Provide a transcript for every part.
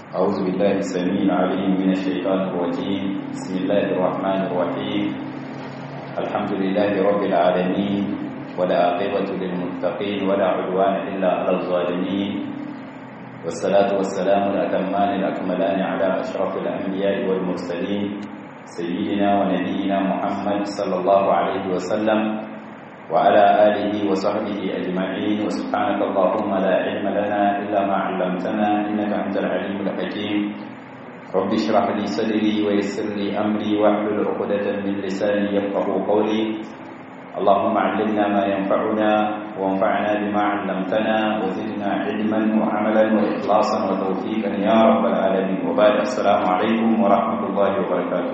أعوذ بالله السميع العليم من الشيطان الرجيم بسم الله الرحمن الرحيم الحمد لله رب العالمين ولا عاقبة للمتقين ولا عدوان إلا على الظالمين والصلاة والسلام الأتمان الأكملان على أشرف الأنبياء والمرسلين سيدنا ونبينا محمد صلى الله عليه وسلم وعلى آله وصحبه أجمعين وسبحانك اللهم لا علم لنا إلا ما علمتنا إنك أنت العليم الحكيم رب اشرح لي صدري ويسر لي أمري واحلل عقدة من لساني يفقه قولي اللهم علمنا ما ينفعنا وانفعنا بما علمتنا وزدنا علما وعملا وإخلاصا وتوفيقا يا رب العالمين وبعد السلام عليكم ورحمة الله وبركاته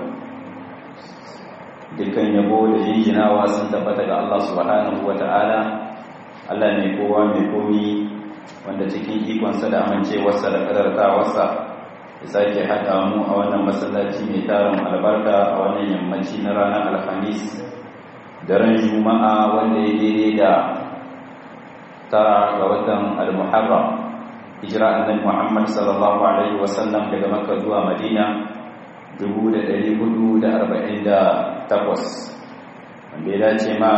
dukkan yabo da jinjinawa sun tabbata ga Allah subhanahu wa ta'ala Allah mai kowa mai komi wanda cikin ikonsa da amincewarsa da kadartawarsa ya sake haɗa mu a wannan masallaci mai tarin albarka a wannan yammaci na ranar alhamis daren juma'a wanda ya daidai da tara ga watan al-muharram hijira annabi muhammad sallallahu alaihi wasallam daga makka zuwa madina 1448 wanda ya dace ma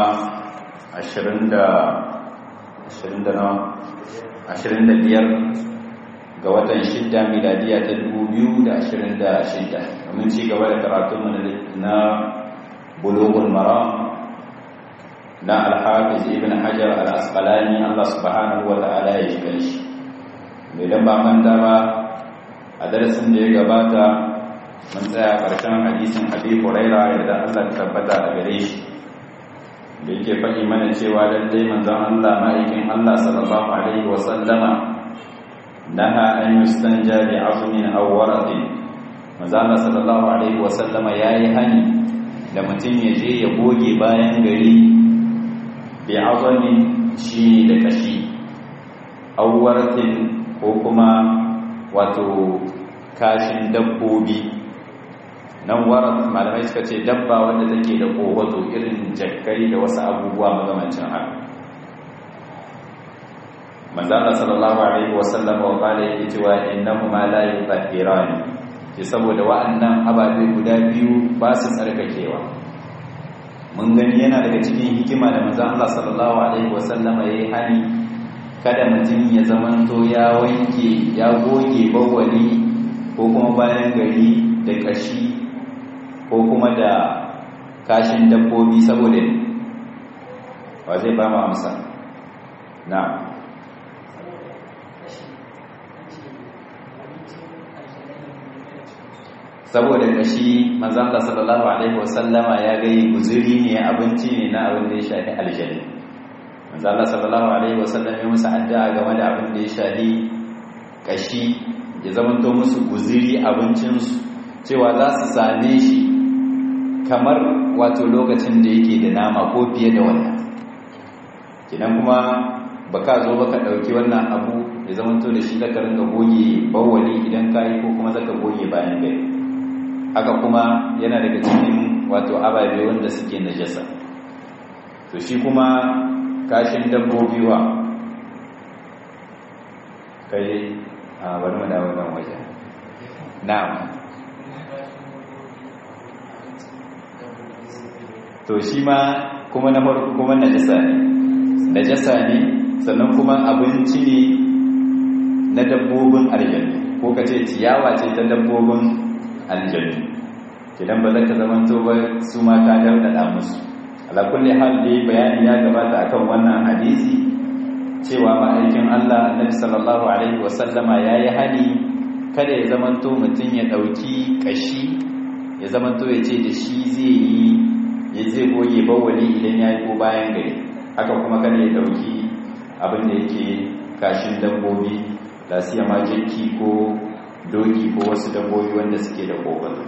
25 ga watan 6 miladiya ta 2026 domin ci gaba da karatun na bulughul maram na alhafiz ibn hajar al-asqalani Allah subhanahu wa ta'ala ya shiga shi mai dan ba manta ba a darasin da ya gabata mun tsaya ƙarshen hadisin abi huraira yadda Allah ta tabbata a gare shi da yake faɗi mana cewa lallai manzon Allah ma'aikin Allah sallallahu alaihi wa sallama naha an yustanja bi azmin aw waradin manzon Allah sallallahu alaihi wa sallama yayi hani da mutum ya je ya goge bayan gari bi azmin shi da kashi aw waradin ko kuma wato kashin dabbobi nan warat malamai suka ce dabba wanda take da kowato irin jakkai da wasu abubuwa magamancin haka manzana sallallahu alaihi wasallam wa qala yake cewa innahu ma la yutahhirani ke saboda wa'annan ababe guda biyu ba su tsarkakewa mun gani yana daga cikin hikima da manzon Allah sallallahu alaihi wasallam yayi hani kada mutum ya zamanto ya wanke ya goge bawali ko kuma bayan gari da kashi ko kuma da kashin dabbobi saboda wa zai ba mu amsa na saboda kashi manzon Allah sallallahu alaihi wasallama ya gayi guzuri ne abinci ne na abin da ya shafi aljanna manzon Allah sallallahu alaihi wasallam ya musu addu'a game da abin da ya shafi kashi ya zamanto musu guzuri abincinsu cewa za su same shi kamar wato lokacin da yake da nama ko fiye da wannan kinan kuma baka zo baka dauki wannan abu ya zama to da shi zaka ringa goge bawali idan kai ko kuma zaka goge bayan gari haka kuma yana daga cikin wato ababe wanda suke najasa to shi kuma kashin dabbobi wa kai a bari mu dawo nan waje na'am to shi ma kuma na farko kuma najasa ne najasa ne sannan kuma abinci ne na dabbobin aljannu ko ka ce ciyawa ce ta dabbobin aljannu idan ba za ka zama to ba su ma ka dardada musu ala kulli hal dai bayani ya gabata akan wannan hadisi cewa ma'aikin Allah annabi sallallahu alaihi wasallama yayi hani kada ya zamanto mutum ya dauki kashi ya zamanto ya ce da shi zai yi ya zai goge bawali idan ya yi ko bayan gari haka kuma kada ya dauki abin da yake kashin dabbobi da siya ma jinki ko doki ko wasu dabbobi wanda suke da kogon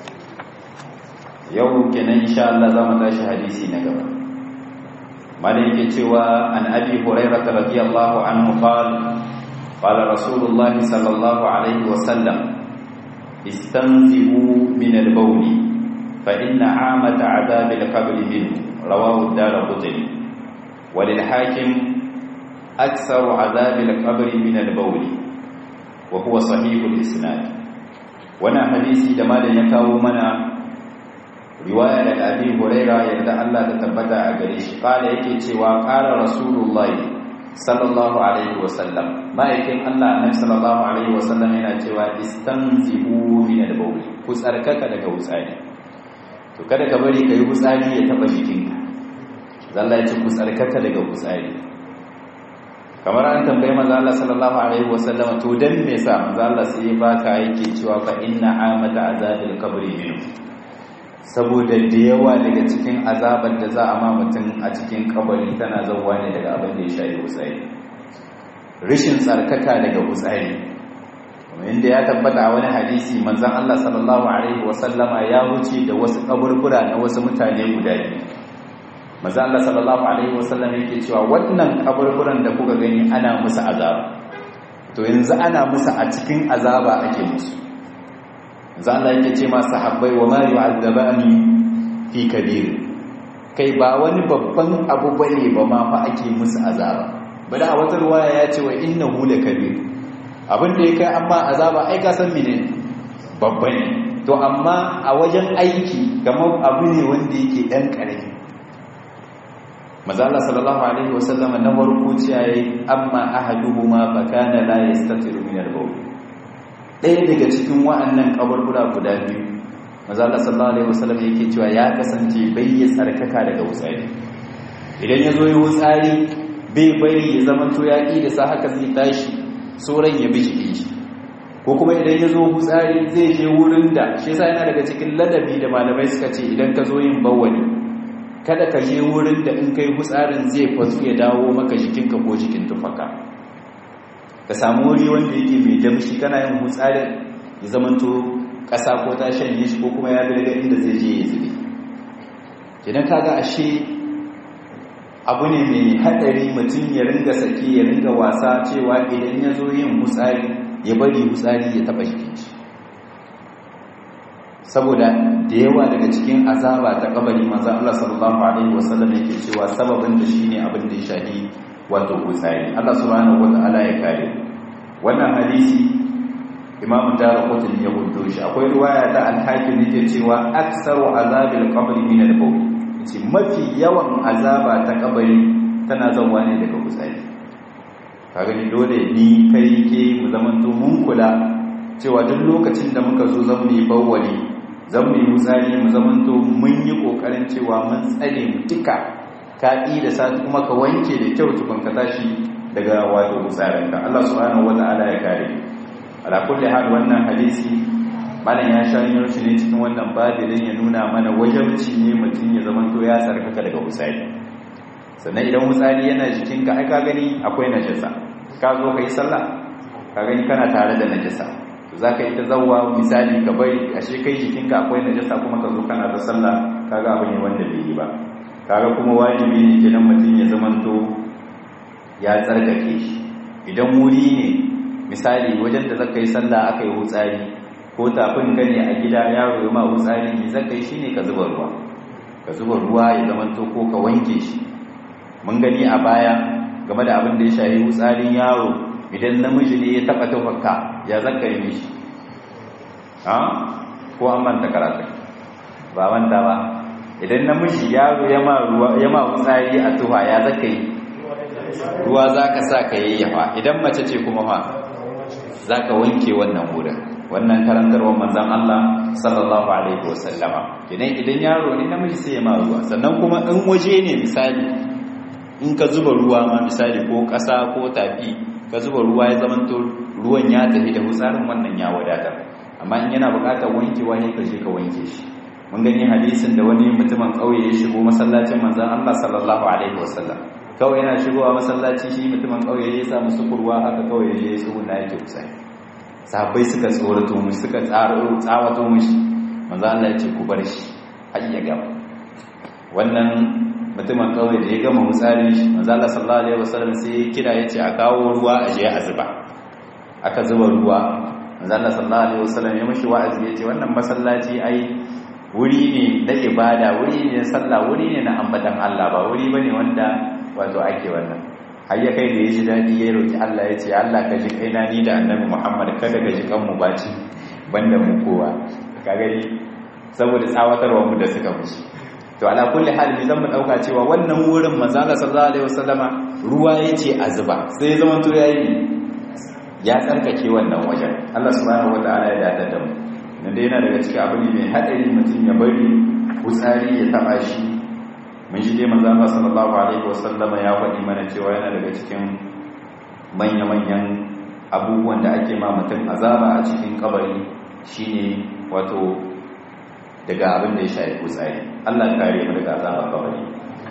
yau kenan insha Allah za mu tashi hadisi na gaba malai yake cewa an abi hurairah radiyallahu anhu qala qala rasulullah sallallahu alaihi wasallam istanzihu min al-bawli فإن عامة عذاب القبر منه رواه الدار قطني وللحاكم أكثر عذاب القبر من البول wa huwa sahihul isnad wannan hadisi da malam ya kawo mana riwaya daga Abi Huraira yadda Allah ta tabbata a gare shi kala yake cewa qala rasulullahi sallallahu alaihi wasallam ma'aikin Allah annabi sallallahu alaihi wasallam yana cewa istanzihu min al-bawl ku tsarkaka daga wutsari to kada ka bari kai wutsari ya taba jikinka zalla ya ce ku tsarkaka daga wutsari kamar an tambaye manzo Allah sallallahu alaihi wasallam to dan me yasa manzo Allah sai ya baka yake cewa fa inna amata azabil qabri minhu saboda da yawa daga cikin azabar da za a ma mutum a cikin kabari tana zauwa ne daga abin da ya shayi hutsari rishin tsarkaka daga hutsari inda ya tabbata a wani hadisi manzan Allah sallallahu alaihi wasallama ya wuce da wasu kaburbura na wasu mutane guda biyu manzan Allah sallallahu alaihi wasallama yake cewa wannan kaburburan da kuka gani ana musu azaba to yanzu ana musu a cikin azaba ake musu za Allah yake ce masu habbai wa mari yu'azzabani fi kabir kai ba wani babban abu bane ba ma fa ake musu azaba bada a wata ruwaya ya ce wa innahu lakabir abin da ya kai amma azaba ai ka san mene babba ne to amma a wajen aiki kamar abu ne wanda yake dan karami maza Allah sallallahu alaihi wasallam na farko ce yayi amma ahaduhuma fa kana la yastatiru min al-bawl ɗaya daga cikin wa'annan kaburbura guda biyu maza Allah sallallahu alaihi wasallam yake cewa ya kasance bai ya tsarkaka daga wutsari idan ya zo yi wutsari bai bari ya zama to ya da sa haka zai tashi sauran ya bi shi ko kuma idan ya zo wutsari zai je wurin da shi yasa yana daga cikin ladabi da malamai suka ce idan ka zo yin bawani kada ka je wurin da in kai wutsarin zai fasu ya dawo maka jikinka ko jikin tufaka ka samu wuri wanda yake mai damshi kana yin hutsarin ya zamanto ƙasa ko ta shanye shi ko kuma ya bi daga inda zai je ya zube idan kaga ashe abu ne mai haɗari mutum ya ringa sake ya ringa wasa cewa idan ya zo yin hutsari ya bari hutsari ya taɓa jikin shi saboda da yawa daga cikin azaba ta kabari manzan Allah sallallahu alaihi wasallam yake cewa sababin da shine abin da ya shahi wato hutsari Allah subhanahu wataala ya kare wannan hadisi Imam Darqutni ya hudo shi akwai riwaya ta al-Hakim yake cewa aktsaru azabil qabri min al-bawl ce mafi yawan azaba ta kabari tana zauwa ne daga hutsari kaga ni dole ni kai ke mu zamanto mun kula cewa duk lokacin da muka zo zamu yi bawwali zamu yi hutsari mu zamanto mun yi kokarin cewa mun tsare mu duka ka da sati kuma ka wanke da kyau tukun ka tashi daga wato hutsarinka Allah subhanahu wata'ala ya kare ala kulli hal wannan hadisi malam ya shanyar shi ne cikin wannan babi don ya nuna mana wajabci ne mutum ya zama to ya sarkaka daga hutsari sannan idan hutsari yana jikinka ai ka gani akwai najasa ka zo ka yi sallah ka gani kana tare da najasa to za ka yi ta zauwa misali ka bari ashe kai jikinka akwai najasa kuma ka zo kana ta sallah kaga abu ne wanda bai yi ba kaga kuma wajibi ne kenan mutum ya zama to ya tsarkake shi idan wuri ne misali wajen da zaka yi sallah aka yi hutsari ko tafin ka ne a gida yaro ya ma wutsari ne zaka yi shine ka zuba ruwa ka zuba ruwa ya zama to ko ka wanke shi mun gani a baya game da abin da ya shayi wutsarin yaro idan namiji ne ya taba tufarka ya zaka yi mishi ha ko an manta karatu ba manta ba idan namiji yaro ya ma ruwa ya ma wutsari a tufa ya zaka yi ruwa zaka sa ka yayyafa idan mace ce kuma fa zaka wanke wannan wurin wannan karantarwar manzan Allah sallallahu alaihi wasallama idan idan yaro ne namiji sai ya ma ruwa sannan kuma in waje ne misali in ka zuba ruwa ma misali ko ƙasa ko tafi ka zuba ruwa ya zamanto ruwan ya tafi da hutsarin wannan ya wadatar amma in yana buƙatar wankewa ne ka je ka wanke shi mun gani hadisin da wani mutumin ƙauye ya shigo masallacin manzan Allah sallallahu alaihi wasallam kawai yana shigowa masallaci shi mutumin ƙauye ya sa musu kurwa haka kawai ya je su na yake kusa sahabbai suka tsorato mu suka tsaro tsawato mushi manzo Allah ya ce ku bar shi har ya gama wannan mutumin kawai da ya gama mutsari shi manzo Allah sallallahu alaihi wasallam sai ya kira yace a kawo ruwa a je a zuba aka zuba ruwa manzo Allah sallallahu alaihi wasallam ya mishi wa'azi yace wannan masallaci ai wuri ne da ibada wuri ne na sallah wuri ne na ambatan Allah ba wuri bane wanda wato ake wannan har ya kai da ya ji daɗi ya roƙi Allah ya ce Allah ka ji kaina ni da annabi Muhammad kada ka ji kanmu baci banda mu kowa ka gani saboda tsawatarwa mu da suka musu to ala kulli hal bi zan mu dauka cewa wannan wurin manzo Allah sallallahu alaihi wasallama ruwa yace a zuba sai zaman to yayi ya tsarkake wannan wajen Allah subhanahu wataala ya dada da mu nan dai yana daga cikin abu ne mai hadari mutum ya bari kutsari ya taba shi mun shi dai manzo Allah sallallahu alaihi wasallama ya faɗi mana cewa yana daga cikin manya-manyan abubuwan da ake ma mutum azaba a cikin kabari shine wato daga abin da ya shafi kutsari Allah kare mu daga azabar kabari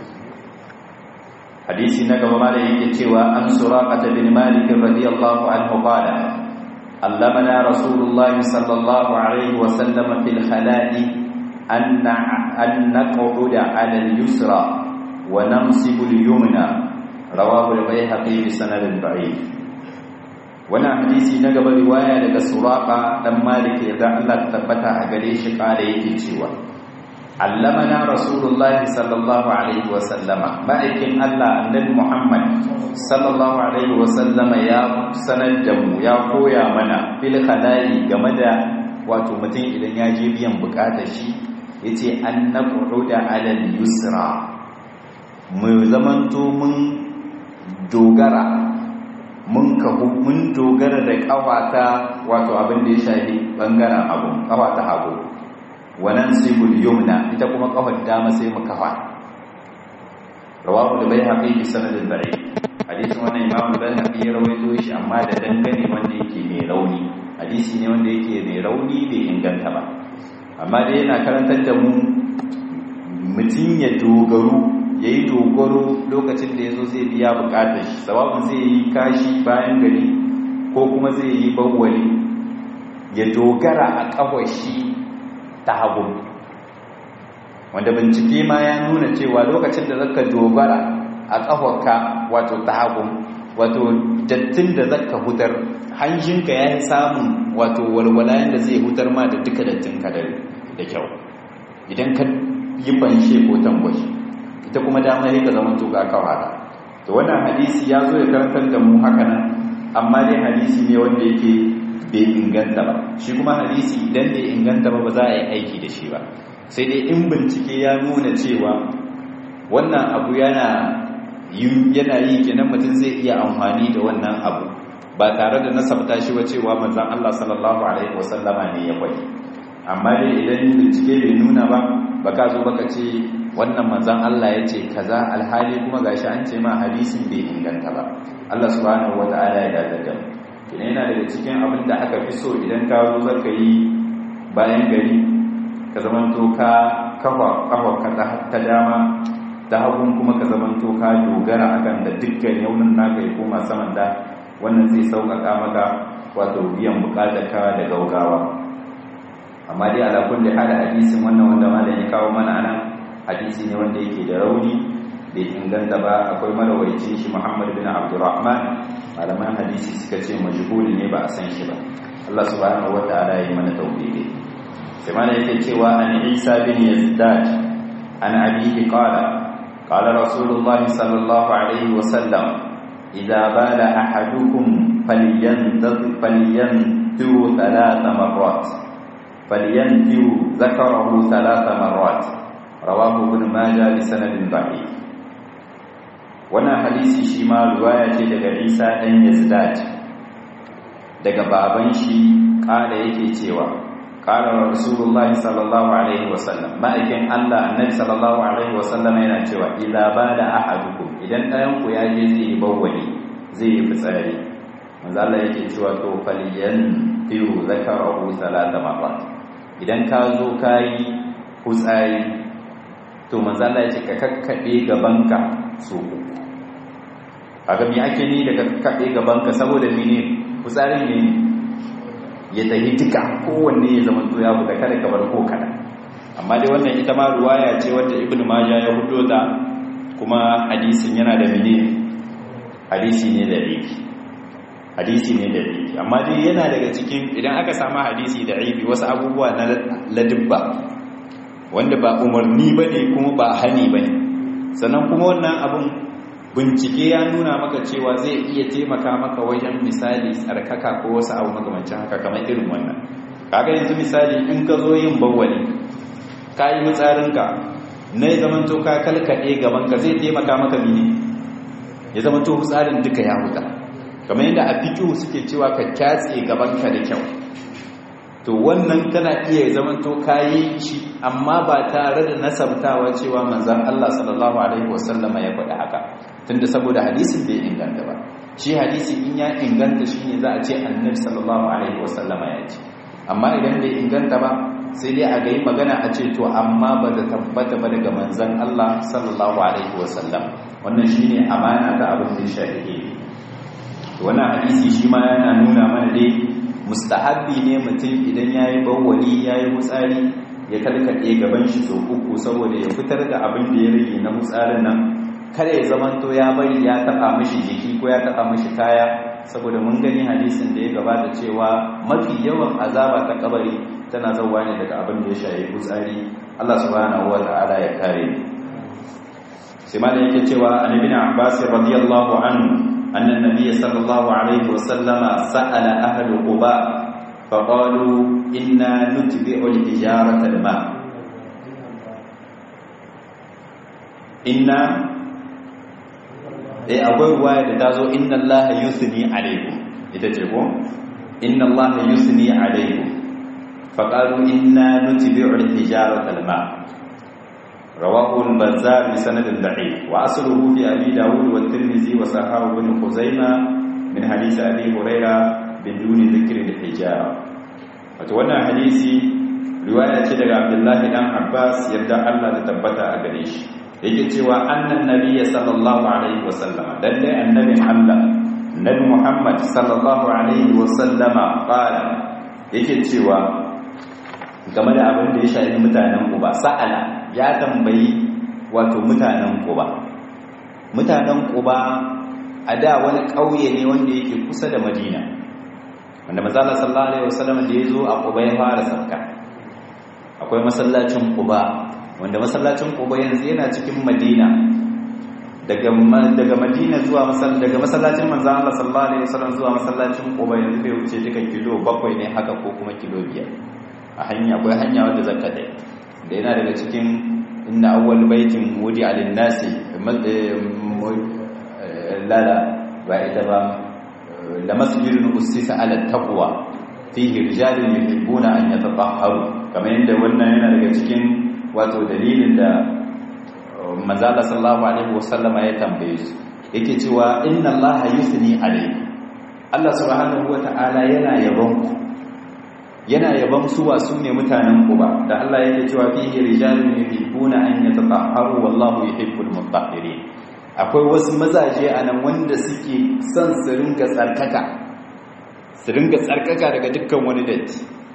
hadisi na gaba ma da yake cewa an suraqata bin malik radiyallahu anhu qala allamana rasulullah sallallahu alaihi wa sallam fil khala'i an an naq'uda 'ala al-yusra wa namsibu al-yumna rawahu al-bayhaqi bi sanadin da'if wannan hadisi na gaba riwaya daga suraqa dan malik yadda Allah tabbata a gare shi kare yake cewa allamana rasulullahi sallallahu alaihi wasallama ma'aikin Allah annabi Muhammad sallallahu alaihi wasallama ya sanar da mu ya koya mana fil khala'i game da wato mutum idan ya je biyan bukatar shi yace an naq'uda 'ala al-yusra mu zamanto mun dogara mun kahu mun dogara da kawata wato abin da ya shafi bangaren abu kawata hagu wannan sibul yumna ita kuma kafar dama sai mu kafa rawahu da bai haƙi bi sanadin dare hadisin wannan imamu bai haƙi ya rawaito shi amma da dangane wanda yake mai rauni hadisi ne wanda yake mai rauni bai inganta ba amma dai yana karantar da mu mutum ya dogaro ya yi dogaro lokacin da ya zo zai biya bukatar shi sababin zai yi kashi bayan gari ko kuma zai yi bawwali ya dogara a kawai shi ta hagu wanda bincike ma ya nuna cewa lokacin da zaka dogara a kafarka wato ta hagu wato dattin da zaka hutar hanjinka ya yi samun wato walwala yadda zai hutar ma da duka dattin ka da kyau idan ka yi banshe ko tambashi ita kuma dama sai ka zama tuka kawara to wannan hadisi ya zo ya karantar da mu haka nan amma dai hadisi ne wanda yake bai inganta ba shi kuma hadisi idan bai inganta ba ba za a yi aiki da shi ba sai dai in bincike ya nuna cewa wannan abu yana yana yi kenan mutum zai iya amfani da wannan abu ba tare da nasabta shi ba cewa manzon Allah sallallahu alaihi wasallama ne ya kwai amma dai idan bincike bai nuna ba baka zo baka ce wannan manzon Allah ya ce kaza alhali kuma gashi an ce ma hadisin bai inganta ba Allah subhanahu wataala ya dadada kina yana daga cikin abin da aka fi so idan ka zo zaka yi bayan gari ka zamanto ka kafa kafa ka ta dama ta hagun kuma ka zamanto ka dogara akan da dukkan yaunin naka ya koma saman da wannan zai sauƙaƙa maka wato biyan buƙatar ka da gaugawa amma dai ala kulli hal hadisin wannan wanda malam ya kawo mana anan hadisi ne wanda yake da rauni bai inganta ba akwai marawaicin shi Muhammad bin Abdurrahman malaman hadisi suka ce majhuli ne ba a san shi ba Allah subhanahu wataala ya yi mana tawfiqi sai mana yake cewa an Isa bin Yazdad an abihi qala qala rasulullahi sallallahu alaihi wa sallam idza bala ahadukum falyanzur falyanzur thalatha marrat falyanzur zakarahu thalatha marrat rawahu ibn majah bi sanadin da'if wannan hadisi shi ma riwaya ce daga Isa dan Yazdad daga baban shi kada yake cewa qala rasulullahi sallallahu alaihi wasallam ma'aikin Allah annabi sallallahu alaihi wasallam yana cewa idza bada ahadukum idan ɗayan ku ya je zai bawwali zai yi fitsari manzo Allah yake cewa to faliyan tiru zakarahu salata marrat idan ka zo kai fitsari to manzo Allah ya ce ka kakkade gabanka so kaga me ake ni daga kakkade gabanka saboda mene fitsarin ne ya tafi duka kowanne ya zama to ya buga kada ka bar ko kada amma dai wannan ita ma ruwaya ce wanda ibnu majah ya hudo ta kuma hadisin yana da mene hadisi ne da rifi hadisi ne da rifi amma dai yana daga cikin idan aka samu hadisi da rifi wasu abubuwa na ladibba wanda ba umarni ba ne kuma ba hani ba ne sannan kuma wannan abin bincike ya nuna maka cewa zai iya taimaka maka wajen misali tsarkaka ko wasu abu makamancin haka kamar irin wannan kaga yanzu misali in ka zo yin bawwali ka yi mutsarinka na ya zamanto ka kalkaɗe gabanka zai taimaka maka mini ya zamanto tsarin duka ya huta kamar yadda a fiƙihu suke cewa ka kyatse gabanka da kyau to wannan kana iya zamanto kayi shi amma ba tare da nasabtawa cewa manzan Allah sallallahu alaihi wasallama ya faɗi haka tunda saboda hadisin bai inganta ba shi hadisi in ya inganta shine za a ce annabi sallallahu alaihi wasallama ya ce amma idan bai inganta ba sai dai a ga yi magana a ce to amma ba da tabbata ba daga manzan Allah sallallahu alaihi wasallam wannan shine amana ta abin da shari'i wannan hadisi shi ma yana nuna mana dai mustahabbi ne mutum idan yayi bawwali yayi mutsari ya kalkade gaban shi so uku saboda ya fitar da abin da ya rage na mutsarin nan kada ya zamanto ya bari ya taba mishi jiki ko ya taba mishi kaya saboda mun gani hadisin da ya gabata cewa mafi yawan azaba ta kabari tana zauwa ne daga abin da ya shayi mutsari Allah subhanahu wataala ya kare sai ma da yake cewa annabi Abbas radiyallahu anhu أن النبي صلى الله عليه وسلم سأل أهل قباء فقالوا إنا نتبع الحجارة الماء إنا eh akwai ruwaya da tazo inna allaha yusni alaikum ita ce ko inna allaha yusni alaikum faqalu inna nutbi'u al-hijarata al-ma رواه البزار بسند ضعيف واصله في ابي داود والترمذي وصححه ابن خزيمه من حديث ابي هريره بدون ذكر الحجاره wato wannan hadisi riwaya ce daga Abdullahi dan Abbas yadda Allah ta tabbata a gare shi yake cewa annan nabiyyi sallallahu alaihi wasallam lalle annabin Allah nabi Muhammad sallallahu alaihi wasallama qala yake cewa game da abin da ya shafi mutanen Quba sa'ala ya tambayi wato mutanen Quba mutanen Quba a da wani ƙauye ne wanda yake kusa da Madina wanda manzala sallallahu alaihi wasallam da yazo a Quba ya fara sarka akwai masallacin Quba wanda masallacin Quba yanzu yana cikin Madina daga daga Madina zuwa masall daga masallacin manzon Allah sallallahu alaihi wasallam zuwa masallacin Quba yanzu bai wuce duka kilo bakwai ne haka ko kuma kilo biyar a hanya akwai hanya wadda zakka dai da yana daga cikin inna awwal baitin wudi alin nasi lala ba ita ba la masjidun usisa ala taqwa fihi rijalun yuhibbuna an yatatahharu kamar yadda wannan yana daga cikin wato dalilin da manzala sallallahu alaihi wasallam ya tambaye su yake cewa inna allaha yusni alayhi Allah subhanahu wata'ala yana yabon ku yana yaban su wa su ne mutanen Quba da Allah yake cewa fihi rijalun yuhibbuna an yatatahharu wallahu yuhibbul mutahhirin akwai wasu mazaje anan wanda suke son su ringa tsarkaka su ringa tsarkaka daga dukkan wani datti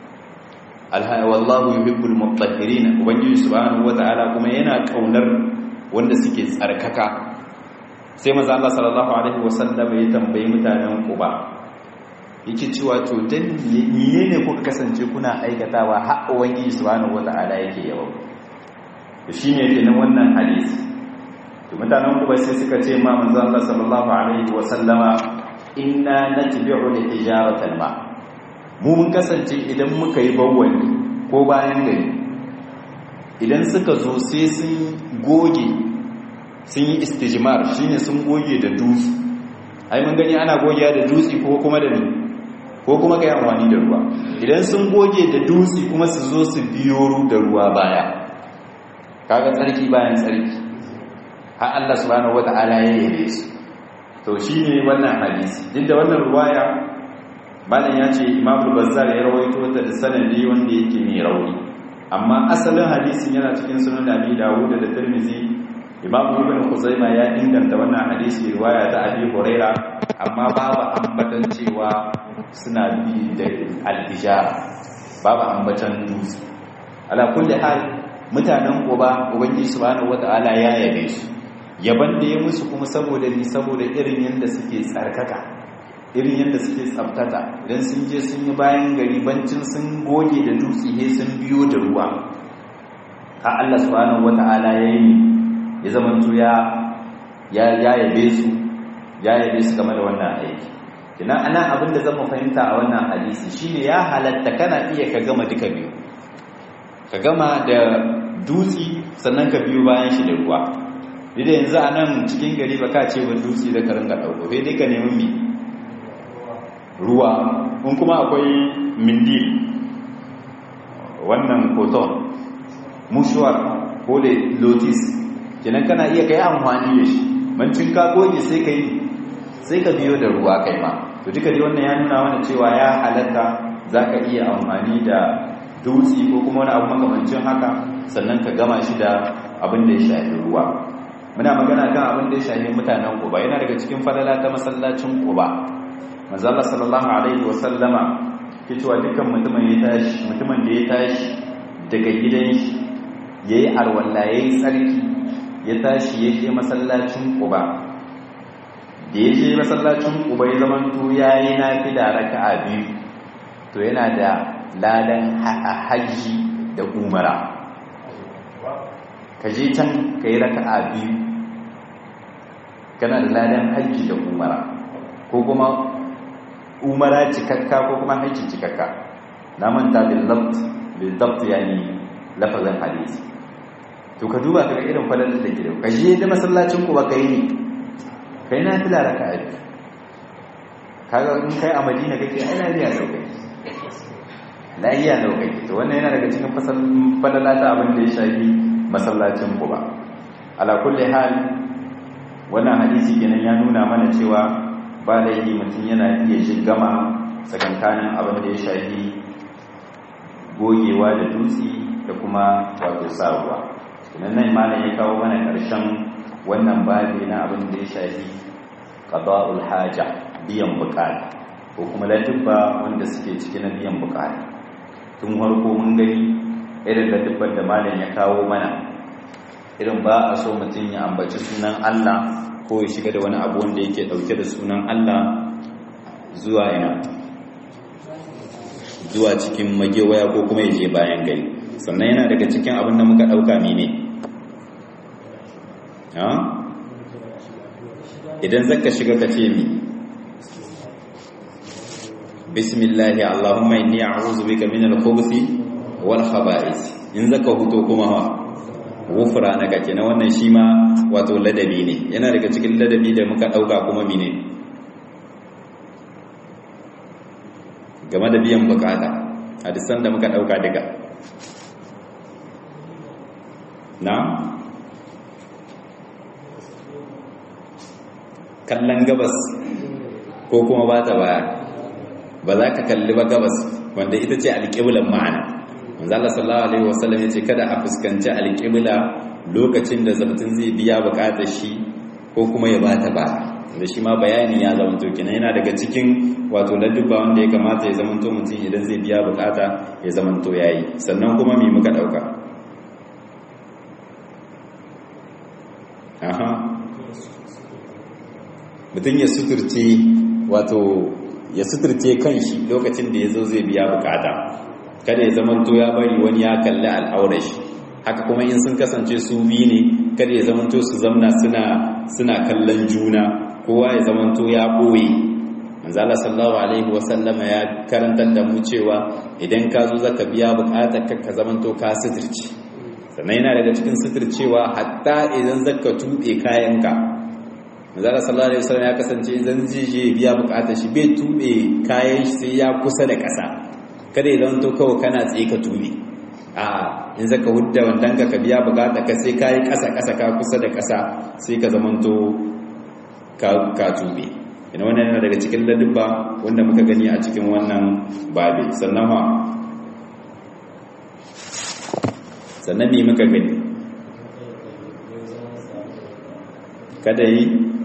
alha wallahu yuhibbul mutahhirin ubangiji subhanahu wataala kuma yana kaunar wanda suke tsarkaka sai manzo Allah sallallahu alaihi wasallam ya tambayi mutanen Quba yake cewa to dan miye ne kuka kasance kuna aikatawa har ubangiji subhanahu wataala yake yawa to shine kenan wannan hadisi to mutanen ku sai suka ce ma manzo Allah sallallahu alaihi wa sallama inna natbi'u al-hijarata ma mu mun kasance idan muka yi bawwali ko bayan gari idan suka zo sai sun goge sun yi istijmar shine sun goge da dutse ai mun gani ana gogewa da dutse ko kuma da ni ko kuma ka yi amfani da ruwa idan sun goge da dutse kuma su zo su biyo da ruwa baya kaga tsarki bayan tsarki har Allah subhanahu wata'ala ya yi su to shine wannan hadisi duk da wannan ruwaya malam ya ce Imam Bazzar ya rawaito ta da sanadi wanda yake mai rauni amma asalin hadisin yana cikin sunan Abi Dawud da Tirmidhi Imam Ibn Khuzaimah ya inganta wannan hadisi riwaya ta Abi Huraira amma babu ambatan cewa suna bi da al-hijara babu ambatan dutse ala kulli hal mutanen Quba ubangiji subhanahu wata'ala ya yabe su yaban da ya musu kuma saboda ni saboda irin yanda suke tsarkaka irin yanda suke tsaftata idan sun je sun yi bayan gari bancin sun goge da dutse he sun biyo da ruwa ka Allah subhanahu wata'ala ya yi ya zamanto ya ya yabe su ya yabe su game da wannan aiki kina ana abin da zan fahimta a wannan hadisi shine ya halatta kana iya ka gama duka biyu ka gama da dutsi sannan ka biyo bayan shi da ruwa da yanzu a nan cikin gari ba ka ce wa dutsi da ka ringa ɗauko sai dai ka nemi mi ruwa in kuma akwai mindil wannan koton mushuwar ko da lotis kenan kana iya kai amfani da shi mancin ka goge sai ka yi sai ka biyo da ruwa kai ma to duka dai wannan ya nuna mana cewa ya halatta za ka iya amfani da dutse ko kuma wani abu makamancin haka sannan ka gama shi da abin da ya shafi ruwa muna magana kan abin da ya shafi mutanen kuba yana daga cikin falala ta masallacin kuba manzala sallallahu alaihi wasallama ke cewa dukkan mutumin ya tashi mutumin da ya tashi daga gidan shi yayi arwalla yayi tsarki ya tashi ya je masallacin kuba da ya je masallacin kuba ya zama to yayi nafila raka'a biyu to yana da ladan hajji da umara ka je can ka yi raka'a biyu kana da ladan hajji da umara ko kuma umara cikakka ko kuma hajji cikakka na manta bilabt yani lafazin hadisi to ka duba ka irin falalar da ke da ka je da masallacin ku ba ka yi ne kai na fila raka'a biyu kaga in kai a madina kake ai lafiya da kai lafiya da kai to wannan yana daga cikin falala ta abin da ya shafi masallacin ku ba ala kulli hal wannan hadisi kenan ya nuna mana cewa ba laifi mutum yana iya gama tsakankanin abin da ya shafi gogewa da dutse da kuma wato sa ruwa kenan nan malam ya kawo mana karshen wannan babi na abin da ya shafi qada'ul haja biyan bukata ko kuma ladubba wanda suke ciki na biyan bukata tun harko mun gani irin ladubban da malam ya kawo mana irin ba a so mutum ya ambaci sunan Allah ko ya shiga da wani abu wanda yake dauke da sunan Allah zuwa ina zuwa cikin magewaya ko kuma ya je bayan gari sannan yana daga cikin abin da muka dauka mene ha idan zaka shiga ka ce mi bismillah allahumma inni a'udhu bika min al-khubuthi wal khaba'ith in zaka huto kuma ha wufra na kake na wannan shi ma wato ladabi ne yana daga cikin ladabi da muka dauka kuma mine game da biyan bukata hadisan da muka dauka daga na kallon gabas ko kuma ba ta baya ba za ka kalli ba gabas wanda ita ce alƙiblan ma'ana manzala sallallahu alaihi wasallam ya ce kada a fuskanci alƙibla lokacin da mutum zai biya buƙatar shi ko kuma ya bata ba da shi ma bayani ya zama to kenan yana daga cikin wato ladduba wanda ya kamata ya zama to mutum idan zai biya buƙata ya zama to yayi sannan kuma me muka dauka aha mutum ya suturce wato ya suturce kanshi lokacin da ya zo zai biya buƙata kada ya zamanto ya bari wani ya kalli al'aurar shi haka kuma in sun kasance su biyu ne kada ya zamanto su zamna suna suna kallon juna kowa ya zamanto ya boye manzala sallallahu alaihi wasallama ya karantar da mu cewa idan ka zo zaka biya bukatar ka ka zamanto ka suturce sannan yana daga cikin suturcewa hatta idan zaka tube kayanka manzala sallallahu alaihi wasallam ya kasance idan zai je biya bukatar shi bai tube kayan shi sai ya kusa da ƙasa kada ya zama to kawai kana tsaye ka tube a in zaka hudda wandan ka ka biya bukata ka sai kai kasa kasa ka kusa da kasa sai ka zama to ka ka tube ina wannan yana daga cikin ladubba wanda muka gani a cikin wannan babi sannan ha sannan me muka gani kada yi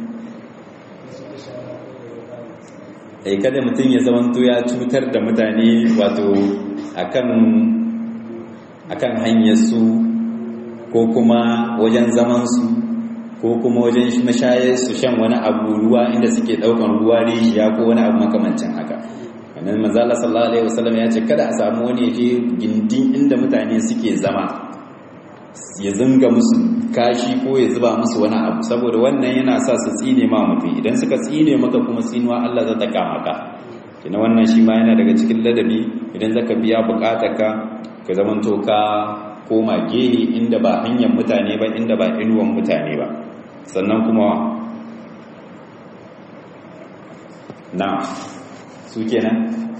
eh kada mutum ya zamanto ya cutar da mutane wato akan akan hanyar su ko kuma wajen zaman su ko kuma wajen mashayar su shan wani abu ruwa inda suke daukan ruwa rijiya ko wani abu makamancin haka wannan manzala sallallahu alaihi wasallam ya ce kada a samu wani je gindin inda mutane suke zama ya zunga musu kashi ko ya zuba musu wani abu saboda wannan yana sa su tsine ma mutum idan suka tsine maka kuma tsinuwa Allah za ta kama ka kina wannan shi ma yana daga cikin ladabi idan zaka biya bukatarka ka zamanto ka koma gehe inda ba hanyar mutane ba inda ba inuwan mutane ba sannan kuma na su kenan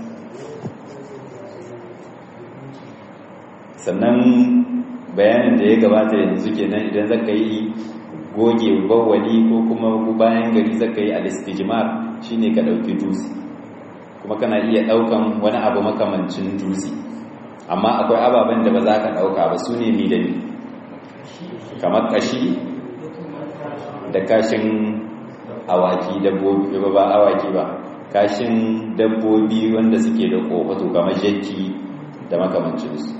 sannan bayanin da ya gabata yanzu kenan idan zaka yi goge bawali ko kuma bayan gari zaka yi al-istijmar shine ka dauki dutse kuma kana iya daukan wani abu makamancin dutse amma akwai ababen da ba za ka dauka ba su ne mi da mi kamar kashi da kashin awaki dabbobi ba ba awaki ba kashin dabbobi wanda suke da kofato kamar jakki da makamancinsu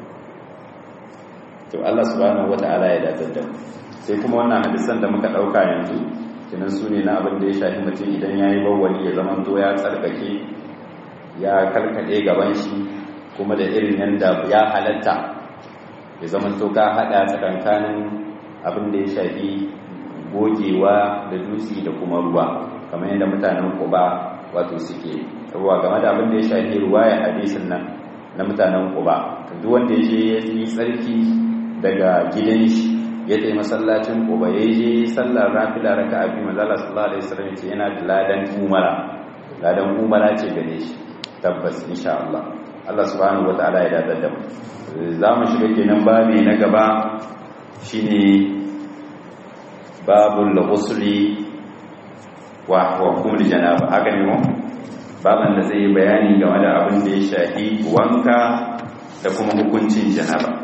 to Allah subhanahu wata'ala ya datar da sai kuma wannan hadisan da muka dauka yanzu kinan su ne na abin da ya shafi mutum idan yayi bawwali ya zama to ya tsarkake ya kalkade gaban shi kuma da irin yanda ya halatta ya zama to ka hada tsakankanin abin da ya shafi gogewa da dutse da kuma ruwa kamar yadda mutanen Quba wato suke ruwa game da abin da ya shafi ruwa ya hadisin nan na mutanen Quba duk wanda ya je ya yi tsarki daga gidan shi ya tayi masallacin Quba ya je sallar rafila raka abi manzala sallallahu alaihi wasallam ce yana da ladan umara ladan umara ce gare shi tabbas insha Allah Allah subhanahu wataala ya dadar da mu za mu shiga kenan babi na gaba shine babul ghusli wa hukumul janaba haka ne mu baban da zai yi bayani game da abin da ya shafi wanka da kuma hukuncin janaba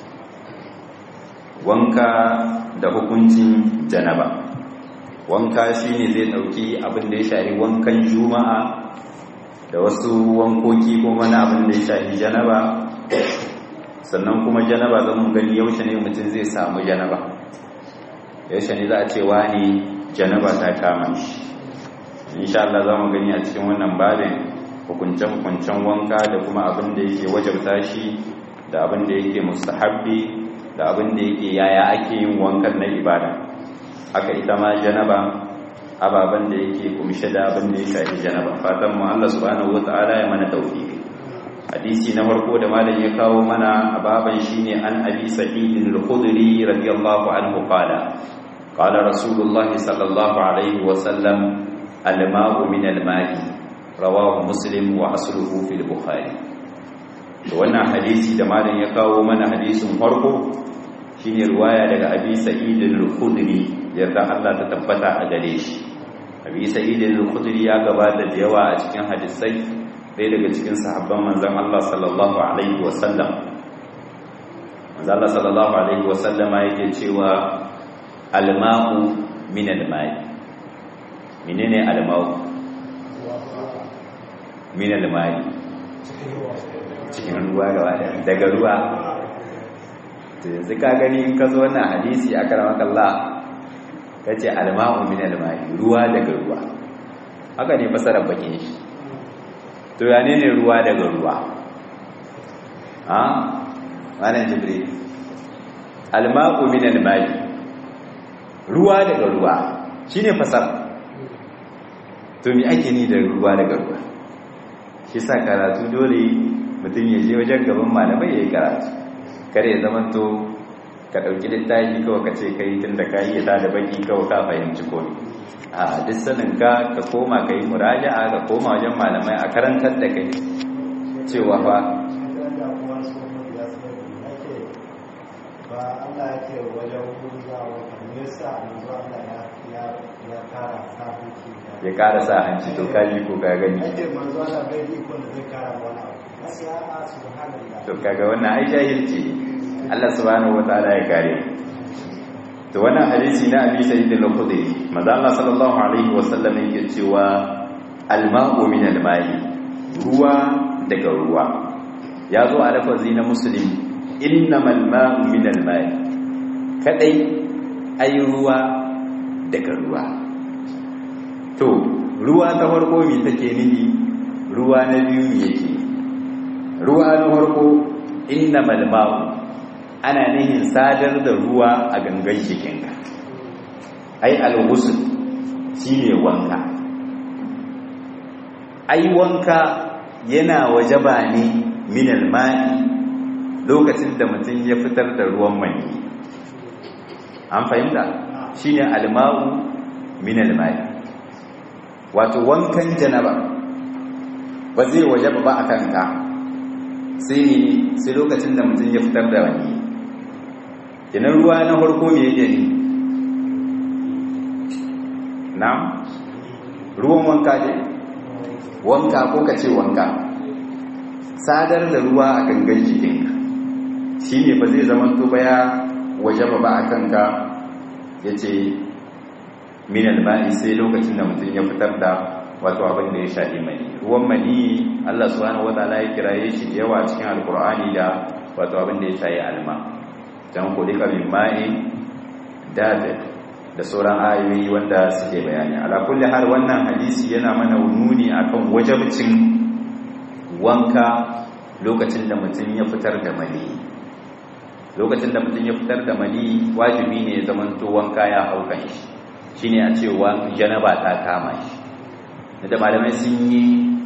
wanka da hukuncin janaba wanka shine zai dauki abin da ya shafi wankan juma'a da wasu wankoki kuma na abin da ya shafi janaba sannan kuma janaba zan gani yaushe ne mutum zai samu janaba yaushe ne za a ce wani janaba ta kama shi insha Allah za mu gani a cikin wannan babin hukuncen-hukuncen wanka da kuma abin da yake wajabta shi da abin da yake mustahabbi da abin da yake yaya ake yin wankan na ibada haka ita ma janaba ababen da yake kumshe da abin da ya shafi janaba fatan mu Allah subhanahu wata'ala ya mana tawfiqi hadisi na farko da malam ya kawo mana a baban shine an abi sa'id al-khudri radiyallahu anhu qala qala rasulullahi sallallahu alaihi wa sallam al-ma'u min al-ma'i rawahu muslim wa asluhu fil bukhari to wannan hadisi da malam ya kawo mana hadisin farko shine ruwaya daga abi sa'id al-khudri yarda Allah ta tabbata a gare shi abi sa'id al-khudri ya gabata da yawa a cikin hadisai ɗaya daga cikin sahabban manzon Allah sallallahu alaihi wa sallam manzon Allah sallallahu alaihi wa sallama yake cewa al-ma'u min al-ma'i menene al-ma'u min al-ma'i cikin ruwa daga ruwa yanzu ka gani in ka zo wannan hadisi a karamakalla ka ce alma'u min alma'i ruwa daga ruwa haka ne fasarar bakin shi to ya ne ne ruwa daga ruwa ha wannan jibril alma'u min alma'i ruwa daga ruwa shine fasar to me ake ni da ruwa daga ruwa shi sa karatu dole mutum ya je wajen gaban malamai ya yi karatu kare ya zama to ka ɗauki littafi kawai ka ce kai tun da ka yi ta da baki kawai ka fahimci komi a duk sanin ka ka koma ka yi muraja'a ka koma wajen malamai a karantar da kai cewa fa ya kara sa hanci to kaji ko ka gani to kaga wannan ai jahilci Allah subhanahu wataala ya kare to wannan hadisi na Abi Sa'id al-Khudri manzo Allah sallallahu alaihi wasallam yake cewa al-ma'u min al-ma'i ruwa daga ruwa ya zo a lafazi na muslim innamal ma'u min al-ma'i kadai ai ruwa daga ruwa to ruwa ta farko me take nihi ruwa na biyu me yake ruwa na farko innamal ma'u ana nihin sadar da ruwa a gangan jikinka ai al-ghusl shine wanka ai wanka yana wajaba ne min al-ma'i lokacin da mutum ya fitar da ruwan mani an fahimta shine al-ma'u min al-ma'i wato wankan janaba ba zai wajaba ba akan ka sai ne sai lokacin da mutum ya fitar da wani kenan ruwa na farko me yake ne na ruwan wanka ne wanka ko ka ce wanka sadar da ruwa a gangan jikinka shi ne ba zai zama to ba ya waje ba ba a kanka ya ce minal ba'i sai lokacin da mutum ya fitar da wato abin da ya shaɗi mani ruwan mani Allah subhanahu wataala ya kiraye shi yawa cikin alkur'ani da wato abin da ya shayi alma dan kulika min ma'in david da sauran ayoyi wanda suke bayani ala kulli har wannan hadisi yana mana nuni akan wajibcin wanka lokacin da mutum ya fitar da mani lokacin da mutum ya fitar da mani wajibi ne ya zamanto wanka ya haukan shi shine a cewa janaba ta kama shi da malamai sun yi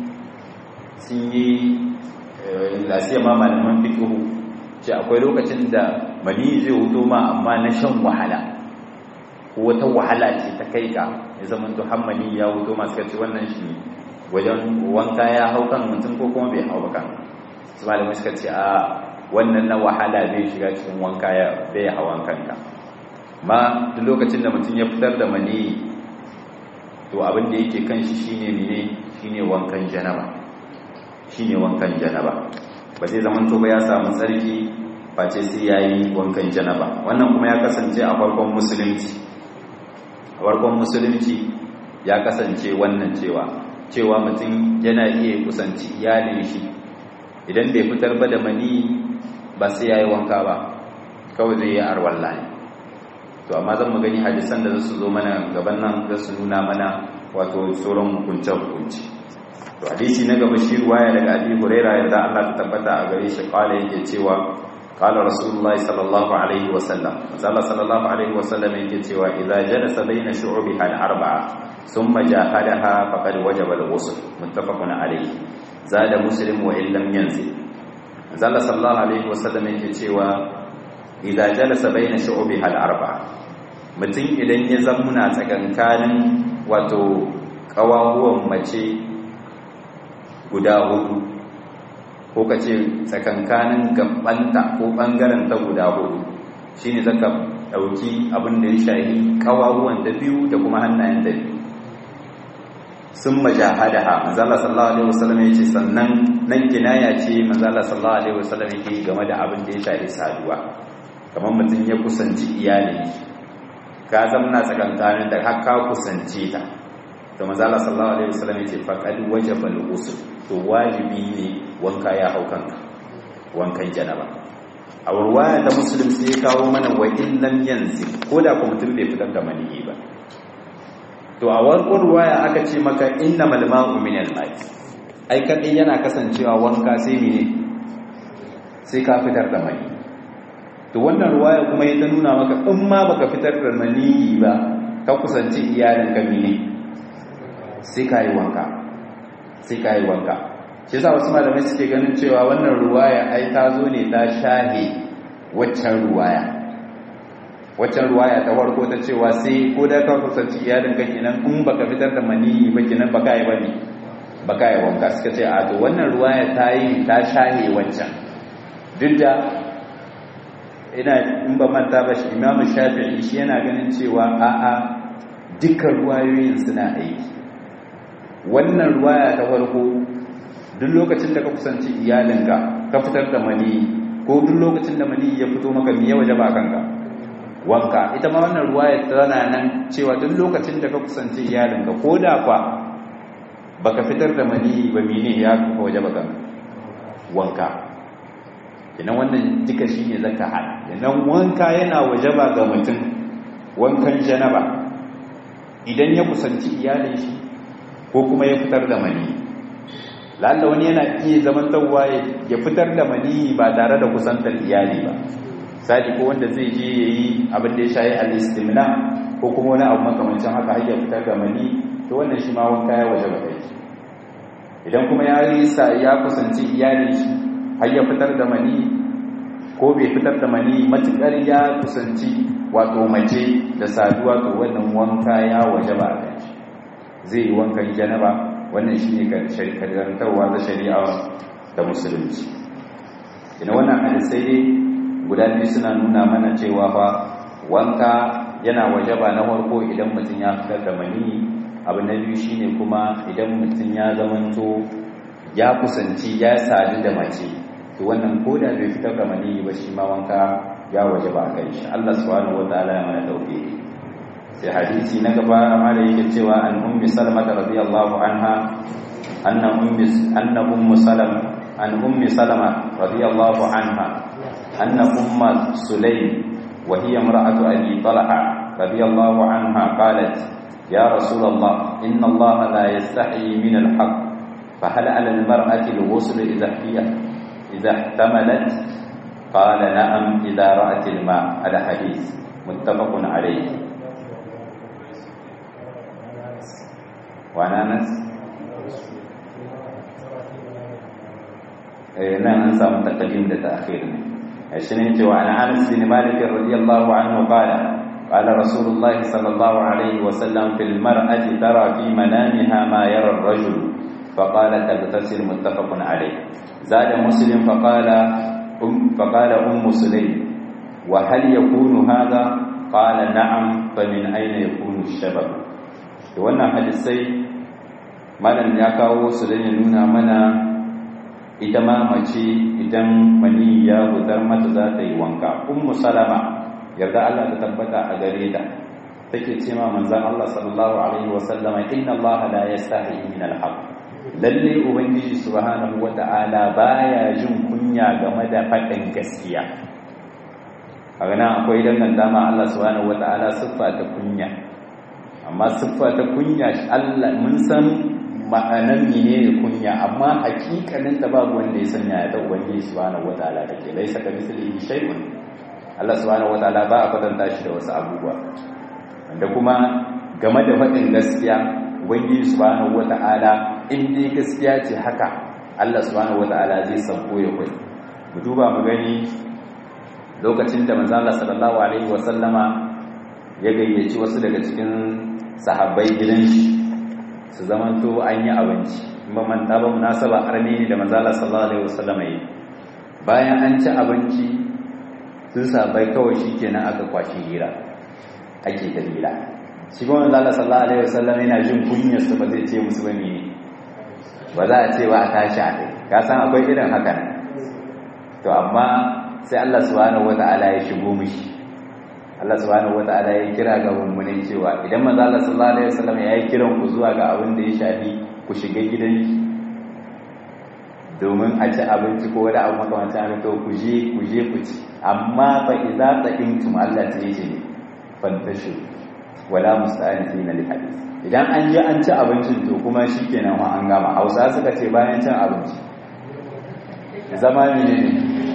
sun yi lasiya ma malaman fikihu ce akwai lokacin da mani zai hudu ma amma na shan wahala ko wata wahala ce ta kai ka ya zama to hammani ya hudu masu kaci wannan shi wajen wanka ya hau kan mutum ko kuma bai hau kan su malamai suka ce a wannan na wahala bai shiga cikin wanka ya bai hawan kanka ma duk lokacin da mutum ya fitar da mani to abin da yake kan shi shine ne shine wankan janaba shine wankan janaba ba zai zaman to ba ya samu tsarki face sai yayi wankan janaba wannan kuma ya kasance a farkon musulunci a farkon musulunci ya kasance wannan cewa cewa mutum yana iya kusanci iyalin shi idan bai fitar ba da mani ba sai yayi wanka ba kawai zai yi arwalla ne to amma zan mu gani hadisan da zasu zo mana gaban nan za su nuna mana wato sauran hukuncen hukunci to hadisi na gaba shi ruwaya daga Abi Huraira yadda Allah ta tabbata a gare shi kala yake cewa qala rasulullahi sallallahu alaihi wa sallam Allah sallallahu alaihi wa sallam yake cewa idza jalasa baina shu'ubiha al-arba'a thumma jahadaha faqad wajaba al-ghusl muttafaqun alayhi zada muslim wa illam yanzil Allah sallallahu alaihi wa sallam yake cewa idza jalasa baina shu'ubiha al-arba'a mutum idan ya zamuna tsakankanin wato kawahuwan mace guda hudu ko kace tsakankanin gabanta ko bangaren ta guda hudu shine zaka dauki abin da ya shahi kawahuwan da biyu da kuma hannayen da biyu sun majahadaha manzala sallallahu alaihi wasallam yace sannan nan kinaya ce manzala sallallahu alaihi wasallam yake game da abin da ya shahi saduwa kamar mutum ya kusanci iyalin ka zamna tsakankanin da har ka kusance ta to manzala sallallahu alaihi wasallam yace faqad wajaba al-ghusl to wajibi ne wanka ya hau kanka wankan janaba a ruwaya da muslim sai ya kawo mana wa illam yanzi ko da ko mutum bai fitar da maniyi ba to a warkon ruwaya aka ce maka innamal ma'u min al-ma'i ai kadai yana kasancewa wanka sai mene sai ka fitar da maniyi to wannan ruwaya kuma ya ta nuna maka in ma baka fitar da maniyi ba ka kusanci iyalin ka ne sai ka yi wanka sai ka yi wanka shi yasa wasu malamai suke ganin cewa wannan ruwaya ai ta zo ne ta shahe waccan ruwaya waccan ruwaya ta farko ta cewa sai ko da ka kusanci iyalin ka kenan in baka fitar da maniyi ba kenan baka yi bane baka yi wanka suka ce a to wannan ruwaya ta yi ta shahe waccan duk da ina in ba manta ba shi imamu shafi'i shi yana ganin cewa a'a dukkan ruwayoyin suna aiki wannan ruwaya ta farko duk lokacin da ka kusanci iyalinka ka fitar da mani ko duk lokacin da mani ya fito maka miye waje ba kanka wanka ita ma wannan ruwaya tana nan cewa duk lokacin da ka kusanci iyalinka ko da fa baka fitar da mani ba mene ya waje ba kanka wanka idan wannan duka shi ne zaka hada idan wanka yana wajaba ga mutum wankan janaba idan ya kusanci iyalin shi ko kuma ya fitar da mani lalla wani yana iya zaman tawwa ya fitar da mani ba tare da kusantar iyali ba sadi ko wanda zai je yayi abin da ya shayi al-istimna ko kuma wani abu makamancin haka har ya fitar da mani to wannan shi ma wanka ya waje kai idan kuma ya yi sa ya kusanci iyalin shi har ya fitar da mani ko bai fitar da mani matukar ya kusanci wato mace da saduwa to wannan wanka ya waje ba a kan shi zai yi wankan janaba wannan shi ne karantarwa ta shari'a da musulunci ina wannan hadisai ne guda biyu suna nuna mana cewa fa wanka yana waje ba na farko idan mutum ya fitar da mani abu na biyu shine kuma idan mutum ya zamanto ya kusanci ya sadu da mace to wannan koda bai fitar da mani ba shi ma wanka ya waje ba kai shi Allah subhanahu wataala ya mana dauke sai hadisi na gaba amma da yake cewa an ummi salama radiyallahu anha anna ummi anna ummu salama an ummi salama radiyallahu anha anna umma sulaym wa hiya imra'atu abi talha radiyallahu anha qalat ya rasulullah inna allaha la yastahi min al-haqq فهل على المرأة الغسل إذا هي إذا احتملت قال نعم إذا رأت الماء على حديث متفق عليه وعن أنس نعم أنسى متقدم لتأخير الشنين وعن أنس بن مالك رضي الله عنه قال قال رسول الله صلى الله عليه وسلم في المرأة ترى في منامها ما يرى الرجل فقال تغتسل متفق عليه زاد مسلم فقال أم فقال أم سليم وهل يكون هذا قال نعم فمن أين يكون الشباب wannan hadisai malam ya kawo su da nuna mana ita ma mace idan mani ya gudar mata za ta yi wanka ummu salama yarda Allah ta tabbata a gare ta take ce ma manzon Allah sallallahu alaihi wasallama inna Allah la yastahi min al-haqq lalle ubangiji subhanahu wata'ala baya jin kunya game da faɗin gaskiya a gana akwai danganta ma Allah subhanahu wata'ala siffa ta kunya amma siffa ta kunya Allah mun san ma'anan menene kunya amma hakikanin ta babu wanda ya sanya ya da ubangiji subhanahu wata'ala take laisa ka mislihi shay'un Allah subhanahu wata'ala ba a kwatanta shi da wasu abubuwa wanda kuma game da faɗin gaskiya ubangiji subhanahu wata'ala in dai gaskiya ce haka Allah subhanahu wata'ala zai sauko ya kwai mu duba mu gani lokacin da manzo Allah sallallahu alaihi wasallama ya gayyaci wasu daga cikin sahabbai gidan shi su zamanto an yi abinci in ba manta ba munasaba arni ne da manzo Allah sallallahu alaihi wasallama yi bayan an ci abinci sun sahabbai kawai shikenan aka kwashi hira ake dalila shi kuma manzo Allah sallallahu alaihi wasallam yana jin kunyar su ba zai ce musu bane ne ba za a ce ba a tashi a kai ka san akwai irin haka to amma sai Allah subhanahu wata'ala ya shigo mishi Allah subhanahu wata'ala ya kira ga mummunai cewa idan manzo Allah sallallahu alaihi wasallam ya yi kiran ku zuwa ga abin da ya shafi ku shiga gidan domin a ci abinci ko wani abu makamancin haka to ku je ku je ku ci amma fa idza taqimtum Allah ta yace ne fantashu wala musta'anifina li hadith idan an je an ci abincin to kuma shikenan ma an gama Hausa suka ce bayan cin abinci zama ne ne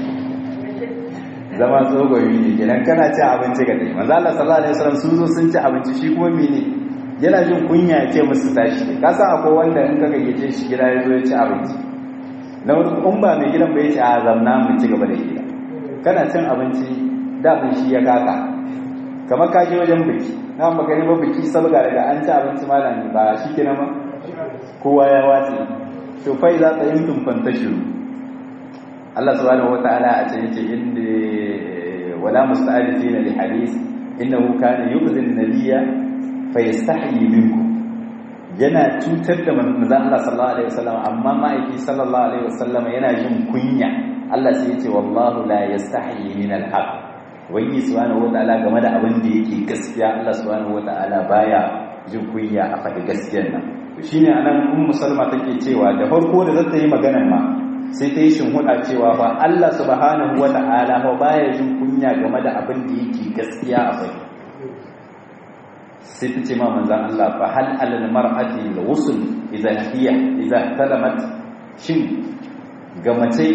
zama tsogoyi ne kenan kana ci abinci ga dai manzo Allah sallallahu alaihi wasallam sun zo sun ci abinci shi kuma mene yana jin kunya ya ce musu tashi ka san akwai wanda in ka gayyace shi gida ya zo ya ci abinci na wani in ba mai gidan bai ce a zamna mu ci gaba da gida kana cin abinci damin shi ya kaka kamar ka je wajen biki na baka ba biki sabga daga an ci abinci malami ba shi kenan ma kowa ya watsi to fa za ta yin tumfanta shiru Allah subhanahu wataala a cikin ce inda wala musta'alifina li hadith innahu kana yu'zi an-nabiyya fa yastahyi minkum yana cutar da manzon Allah sallallahu alaihi wasallam amma ma'aiki sallallahu alaihi wasallam yana jin kunya Allah sai ya ce wallahu la yastahyi min al-haq wani subhanahu wataala game da abin da yake gaskiya Allah subhanahu wataala baya jin kunya a faɗi gaskiyar nan to shine anan ummu salma take cewa da farko da zata yi maganar ma sai ta yi shinhuda cewa fa Allah subhanahu wataala ba baya jin kunya game da abin da yake gaskiya a faɗi sai ta ce ma manzan Allah fa hal alal mar'ati al-ghusl idza hiya idza talamat shin ga mace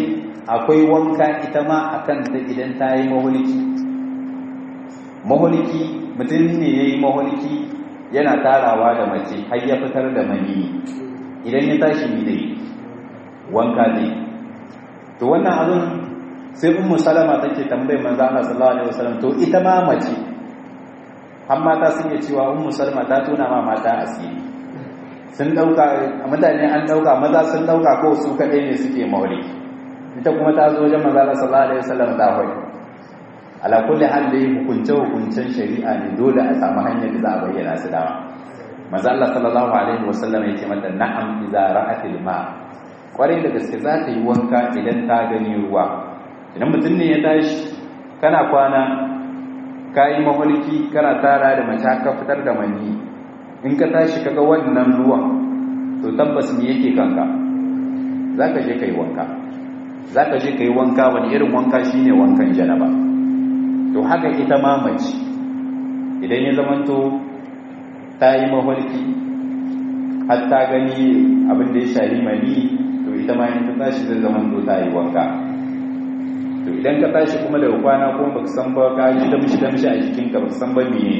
akwai wanka ita ma akan ta idan ta yi mahulki mahulki mutum ne ya yi mahulki yana tarawa da mace har ya fitar da mani idan ya tashi ne dai wanka ne to wannan abin sai ummu salama take tambayar manzo Allah sallallahu alaihi wasallam to ita ma mace har mata sun yi cewa ummu salama ta tona ma mata asiri sun dauka mutane an dauka maza sun dauka ko su kadai ne suke maulidi ita kuma ta zo wajen manzo Allah sallallahu alaihi wasallam ta hoyi ala kulli hal dai hukunce hukuncen shari'a ne dole a samu hanyar da za a bayyana su dawa manzo Allah sallallahu alaihi wasallam ya ce mata na'am idza ra'atil ma kwarai da gaske za ta yi wanka idan ta gani ruwa idan mutum ne ya tashi kana kwana ka yi maholki kana tara da mace ka fitar da mani in ka tashi kaga wannan ruwan to tabbas me yake kanka za ka je ka yi wanka za ka je ka yi wanka wani irin wanka shine wankan janaba to haka ita ma mace idan ya zamanto ta yi maholki har ta gani abin da ya shari mani to ita ma in ta tashi zai zamanto ta yi wanka to idan ka tashi kuma daga kwana kuma baka san ba ka ji damshi damshi a jikinka baka san ba meye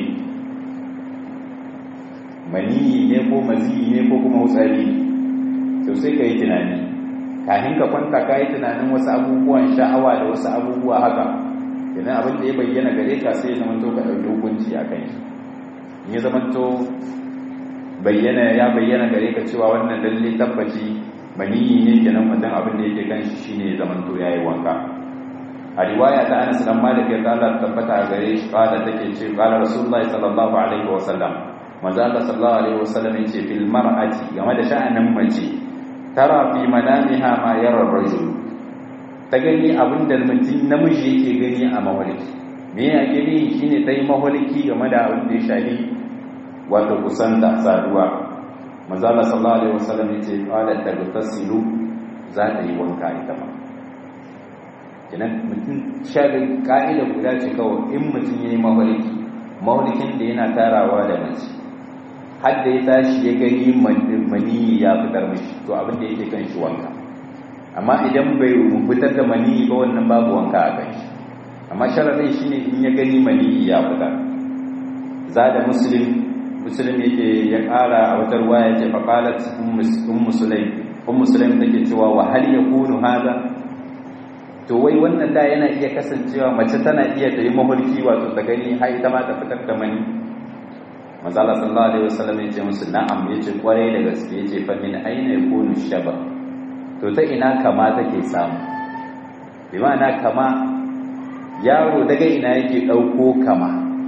mani ne ko mazi ne ko kuma wutsari to sai ka yi tunani kafin ka kwanta ka yi tunanin wasu abubuwan sha'awa da wasu abubuwa haka idan abin da ya bayyana gare ka sai ya zamanto ka ɗauki hukunci a kan shi ya zamanto bayyana ya bayyana gare ka cewa wannan lalle tabbaci maniyi ne kenan mutum abin da yake kan shi shine ya zamanto yayi wanka a riwaya ta Anas dan Malik ya Allah tabbata gare shi kada take ce qala Rasulullahi sallallahu alaihi wa sallam manzo Allah sallallahu alaihi wa sallam yace fil mar'ati game da sha'anin mace tara fi manamiha ma yara rajul ta gani abin da mutum namiji yake gani a maholiki me yake ni shine tayi maholiki game da abin da ya shafi wato kusanta saduwa manzo Allah sallallahu alaihi wa sallam yace qala tagtasilu za ta yi wanka ita ma kenan mutum shaɗin ƙa'ida guda ce kawai in mutum ya yi maholiki maholikin da yana tarawa da mace har da ya tashi ya gani maniyi ya fitar mashi to abin da yake kan shi wanka amma idan bai fitar da maniyi ba wannan babu wanka a kan shi amma sharaɗin shi ne in ya gani maniyi ya fitar za da musulun musulun yake ya ƙara a wata ruwa ya ce faƙalat un musulun take cewa wa hal ya kunu haza to wai wannan da yana iya kasancewa mace tana iya ta yi mahulki wato ta gani har ita ma ta fitar da mani manzo Allah sallallahu alaihi wasallam ya ce musu na'am ya ce kwarai da gaske ya ce fa min aina yakunu shaba to ta ina kama take samu bi ma'ana kama yaro daga ina yake dauko kama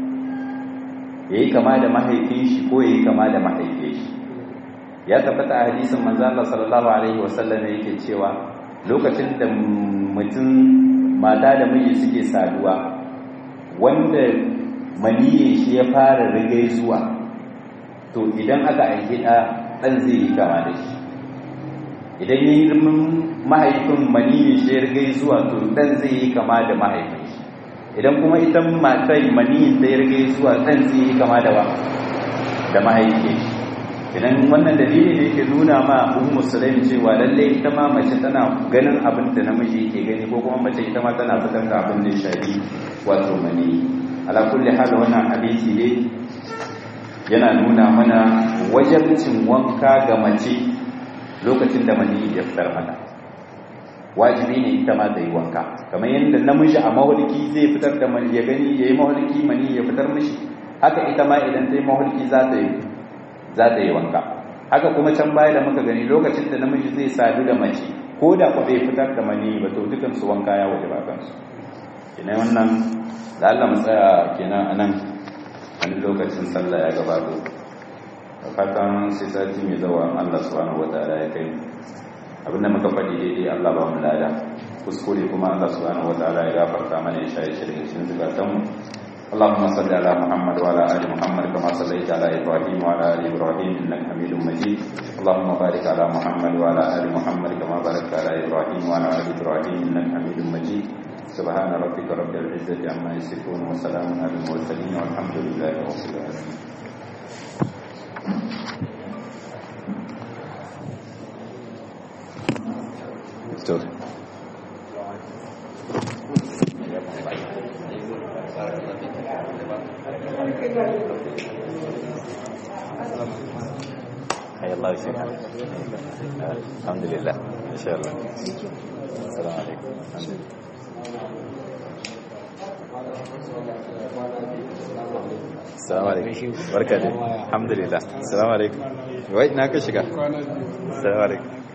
yayi kama da mahaifin shi ko yayi kama da mahaifin shi ya tabbata a hadisin manzo Allah sallallahu alaihi wasallam yake cewa lokacin da mutum mata da miji suke saduwa wanda maniyin shi ya fara rigai zuwa to idan aka aiki ɗa ɗan zai yi kama da shi idan yi mahaifin maniyin shi ya rigai zuwa to ɗan zai yi kama da mahaifin shi idan kuma ita matai maniyin ta ya rigai zuwa ɗan zai yi kama da da mahaifin shi idan wannan dalili ne ke nuna ma ummu sulaim cewa lalle ita ma mace tana ganin abin da namiji yake gani ko kuma mace ita ma tana fitar da abin da shafi wato mani ala kulli hal wannan hadisi ne yana nuna mana wajibcin wanka ga mace lokacin da mani ya fitar mata wajibi ne ita ma ta yi wanka kamar yadda namiji a mahulki zai fitar da mani ya gani yayi mahulki mani ya fitar mishi haka ita ma idan ta yi mahulki za ta yi za ta yi wanka haka kuma can baya da muka gani lokacin da namiji zai sadu da mace ko da kwa bai fitar da mani ba to dukan su wanka ya waje ba kansu kina wannan da Allah mu tsaya kenan anan wani lokacin sallah ya gabato da fatan sai sati mai zawa Allah subhanahu wataala ya kai abinda muka faɗi daidai Allah ba mu lada kuskure kuma Allah subhanahu wataala ya gafarta mana ya shaye shirye cikin zukatanmu اللهم صل على محمد وعلى ال محمد كما صليت على ابراهيم وعلى ال ابراهيم انك حميد مجيد اللهم بارك على محمد وعلى ال محمد كما باركت على ابراهيم وعلى ال ابراهيم انك حميد مجيد سبحان ربك رب العزه عما يصفون وسلام على المرسلين والحمد لله رب العالمين Story. Allah shi alhamdulillah insha Allah assalamu alaikum Assalamu alaikum barka da alhamdulillah assalamu alaikum wai na ka shiga assalamu alaikum